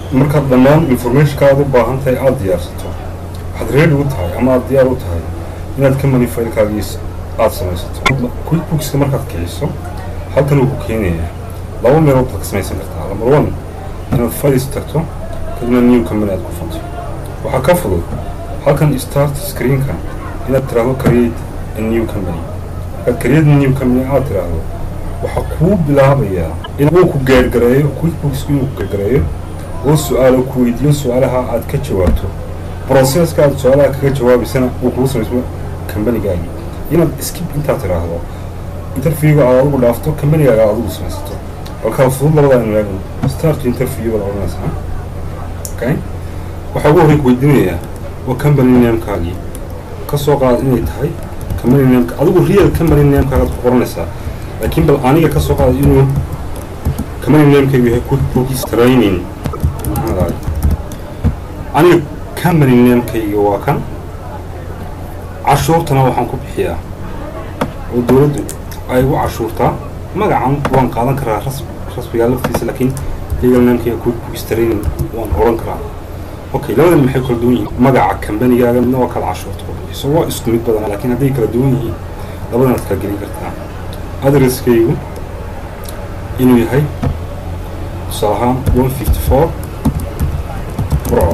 markaad dhammaan informationka aad u baahan tahay aada diyaarsato waxaad ready u tahay ama aada diyaar u tahay inaad company filekaagiis aada samaysato quickbookska markaad kiciso halkan uu ku keenayaa laba meelood baad ka samaysan kartaa number one inaad files tagto kadibna new company aad ku fanto waxaa ka fudud halkan start screenka inaad tiraahdo create a new company markaad create a new company aad tiraahdo waxaa kuu bilaabayaa inuu ku gaargareeyo quickbooksku inuu ku gaargareeyo oo su-aalo ku weydiiyo su-aalaha aad ka jawaabto processka aad su-aalaha kaga jawaabaysana uu kugu samaysmo companigaagi inaad skip intaad tiraahdo interviewga aad adigu dhaafto companigaaga aad adigu samaysato balkaa fudud labadaa inu eegno start interview baad odhanaysaa okay waxaa ugu horey ku weydiinayaa waa company namekaagii ka soo qaad inay tahay company nameka adigu real company namekaagaad ku qoranaysaa laakiin bal aniga ka soo qaada inuu company namekaygu yahay quickbooks training maxaa aniga company namekayga waa kan cashuurtana waxaan ku bixiyaa oo dowladdu ay ugu cashuurtaa magacan waan qaadan karaa ras rasmigaa laftiisa laakiin legal namekayga quickbooks training waan odhan karaa okay labadan maxay kala duwan yihiin magaca kambanigaaga midna waa kala cashuurta ku bixiso waa isku mid badan laakiin hadday kala duwan yihiin labadan aad kala gelin kartaa adresskaygu inuu yahay tusaale ahaan one fifty four burco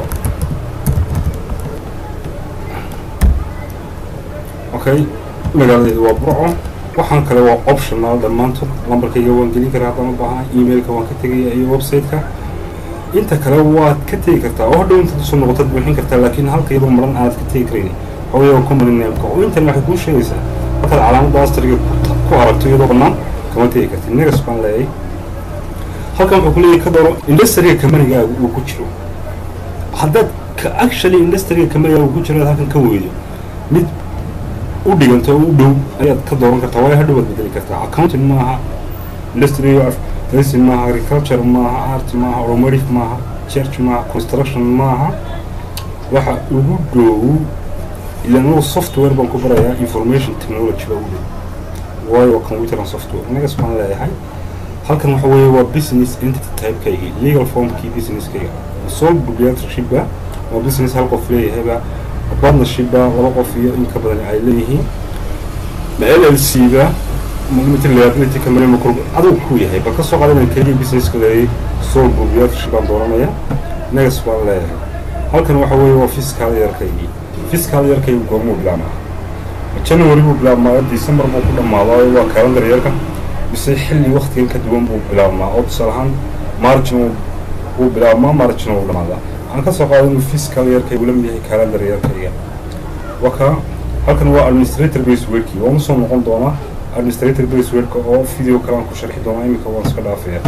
okay magaaladeedu waa burco waxaan kale waa optional dhammaantood lambarkayga waan gelin karaa haddaan u baahana emailka waan ka tegaya iyo website-ka inta kale waad ka tegi kartaa oo hadhow intaad usoo noqotaad buuxin kartaa laakiin halka iyadoo maran aanaad ka tegi karayn hooyaa company nameka oo intan waxay kuu sheegaysaa markaad calaamadda astariga ku aragto iyadoo bannaan kama tegi kartid negas baan leeyahay halkan wuxuu ku leeyahay ka dooro industriga companigaaga uu ku jiro haddaad ka actually industriga companigaaga uu ku jiro aad halkan ka weydo mid u dhiganto oo u dhow ayaad ka dooran kartaa waayo hadhow waad bedeli kartaa accounting maaha industry nursing maaha agriculture maaha art maaha automotive maaha church maaha construction maaha waxa ugu dhow ilaan anigu software baan ku barayaa information technology baa ugu dhow waayo computer and software inagas baan leeyahay halkan waxa weeye waa business entity type-kaygi legal formkii businesskayga sole proprietorship-ba waa business hal qof leeyahayba partnership-ba laba qof iyo in ka badan ay leeyihiin ma l l c-ba limited liability company ma kurb adigu ku yahay bal ka soo qaada inaan keliya businesska leeyay sole proprietorship baan dooranaya negas baan leeyahay halkan waxa weeye waa fiscal yarkaygii fiscal yarkaygu goormuu bilaabmaa january buu bilaabmaa december buu ku dhammaadaa waa calendar yarka mise xilli waktigan ka duwan buu bilaabmaa oo tusaale ahaan margin wuu bilaabmaa margin wuu dhammaadaa waxaan ka soo qaaday inuu fiscal yarkaygu la mid yahay calendar yarkayga waka halkan waa administrator base workii waan usoo noqon doonaa administrator base worka oo video kale aan ku sharxi doonaa iminka waan iska dhaafaya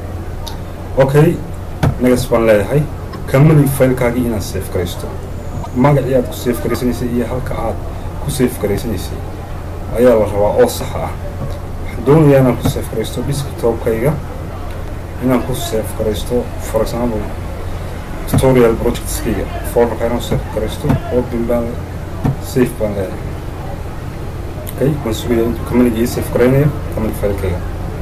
okay negas baan leeyahay company filekaagii inaad safe garaysto magacii aad ku safe garaysanaysay iyo halka aad ku safe garaysanaysay ayaa la rabaa oo sax ah waxaan doonayaa inaan ku safe garaysto desktopkayga inaan ku safe garaysto for example tutorial projectskayga folderka inaan safe garaysto open baan safe baan leeyahay okay waan sugaya intuu companiga ii safe garaynayo company filekayga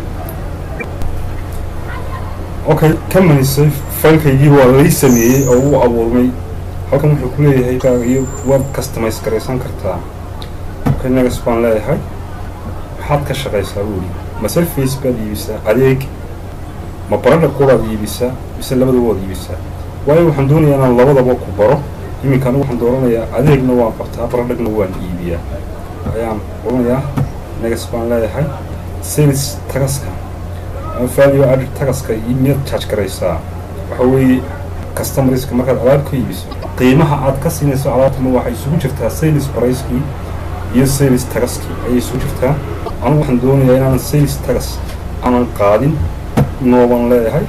okay company safe filekaygii waa lay sameeyey oo uu abuurmay halkan wuxuu ku leeyahay iyo waad customize garaysan kartaa okay negas baan leeyahay maxaad ka shaqaysaa buuli ma selface baad iibisaa adeeg ma baradha koodaad iibisaa mise labadaba waad iibisaa waayo waxaan doonayaa inaan labadaba ku baro iminka anigu waxaan dooranayaa adeegna waan qabtaa baradhagna waan iibiyaa ayaan oranayaa negas baan leeyahay sales tagaska value added tagaska iyo miyaad charge garaysaa waxa weeye customerska markaad alaab ka iibiso qiimaha aad ka siinayso alaabtama waxay isugu jirtaa sales pricekii iyo sales tagaskii ayay isugu jirtaa anigu waxaan doonayaa inaanan sales tagas aanan qaadin nooban leeyahay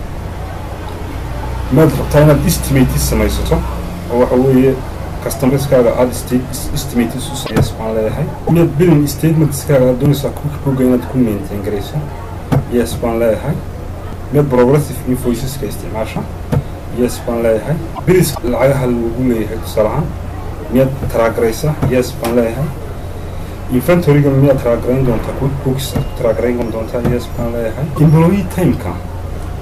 maad rabtaa inaad estimate samaysato oo waxa weeye customerskaaga aada estimate isu samayso baan leeyahay miyaad billing statementskaaga aad doonaysaa quickbooga inaad ku maintain garayso yes baan leeyahay miyaad progressive invoiceska isticmaasha yes baan leeyahay bilis lacagaha lagu leeyahay tusaalahaan miyaad taraagaraysa yes baan leeyahay inventoryga miyaad taraagarayn doontaa quickbooks aad ku taraagarayn doontaa yes baan leeyahay employee timeka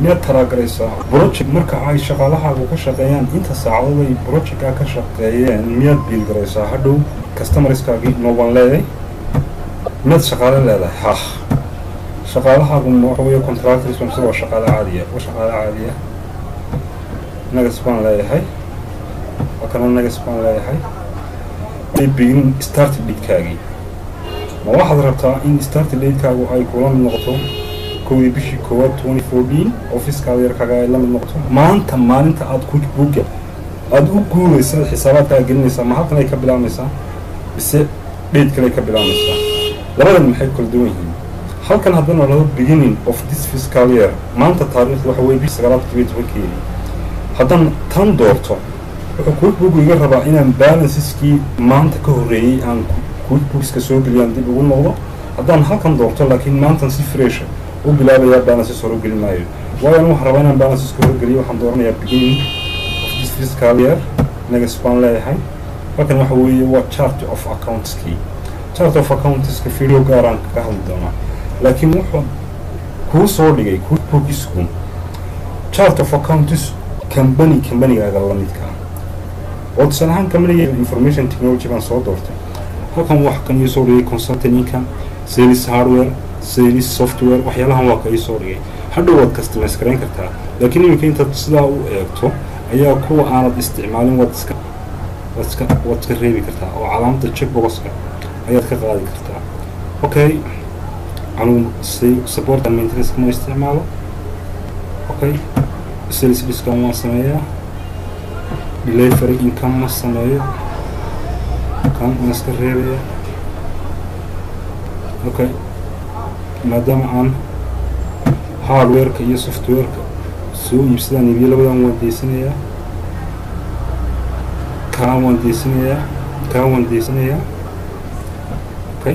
miyaad taraagaraysaa project marka ay shaqaalahaagu ka shaqeeyaan inta saacadood ay projectka ka shaqeeyeen miyaad biilgaraysaa hadhow customerskaagii noobaan leeday miyaad shaqaale leedahay hah shaqaalahaagu waxa weeye contractors mise waa shaqaale caadiya waa shaqaale caadiya nagas baan leeyahay halkana nagas baan leeyahay begin start date-kaagii ma waxaad rabtaa in start date-kaagu ay kula mid noqoto kowdii bishii koowaad twenty fourteen offiskaada yarkaaga ay la mid noqoto maanta maalinta aada quickbooka aada u guuraysa xisaabaadkaaga gelinaysaa ma halkan ay ka bilaabmaysaa mise date kale ay ka bilaabmaysaa labadan maxay kala duwan yihiin halkan haddana laba beginning of this fiscal year maanta taariikhda waxa weye bishi sagaalaad todobiyo tobankeedii haddaan tan doorto wuxuu quickbook iga rabaa inaan balanceeskii maanta ka horreeyey aan quickbookska soo geliyaan dib ugu noqdo haddaan halkan doorto laakiin maantan si fresha u bilaabayaa balances hore gelin maayo waayo an waxaan rabaa inaan balanceska horgeliyo waxaan dooranayaa beginning of this fiscal year negas baan leeyahay halkan waxa weeye waa chart of accountskii chart of accountska video gaaraan kaga hadli doonaa laakiin wuxuu kuu soo dhigay quickbookisku chart of accounts company combanigaaga la midka oo tusaale ahaan companiga information technology baan soo doortay halkan wax kan ii soo dhigay consulting income sales hardware sales software waxyaalahan waa ka ii soo dhigay hadhow waad customize garayn kartaa laakiin iminka intaad sidaa u eegto ayaa kuwa aanad isticmaalin waad iska waad iska waad iska reebi kartaa oo calaamada checkboxka ayaad ka qaadi kartaa okay anugu support and maintenance ma isticmaalo okay sales discount waan sameeyaa delivery income ma sameeyo kan waan iska reebaya okay maadaama aan hardwareka iyo softwareka soo iibsadaan iibiyo labadan waan deysanayaa kaan waan deysanayaa kaan waan deysanayaa okay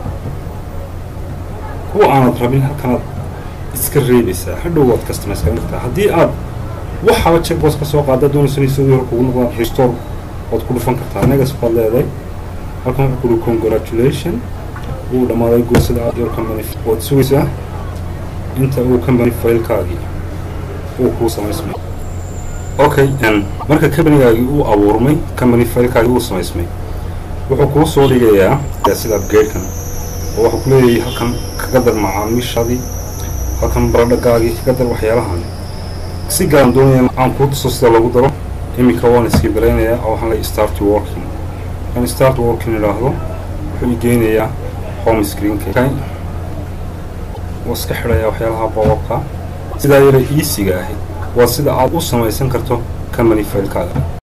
kuwa aanad rabin halkanaad iska reebaysaa hadhow waad customize garan kartaa haddii aad waxaaba checkbox ka soo qaada doonayso inay sidii hore kugu noqdaan restore waad ku dhufan kartaa negas baad leedahay halkan wuxuu kuhi congratulation wuu dhammaaday goosada your company waad sugaysaa inta uu company failkaagii uu kuu samaysmay okay marka companygaagii uu abuurmay company failkaagii uu samaysmay wuxuu kuu soo dhigayaa sida upgradekan oo waxuu ku leeyahay halkan kaga dar macaamiishadii halkan baradhagaagii kaga dar waxyaalahan si garan doonaya aan kuu tuso sida lagu daro iminka waan iskii baraynayaa oo waxaan leeyahay start working kan start working idhaahdo wuxuu igeynayaa home screenka waa iska xidhayaa waxyaalaha bobabka sidaa yara iisiga ahi waa sida aad u samaysan karto company failkaaga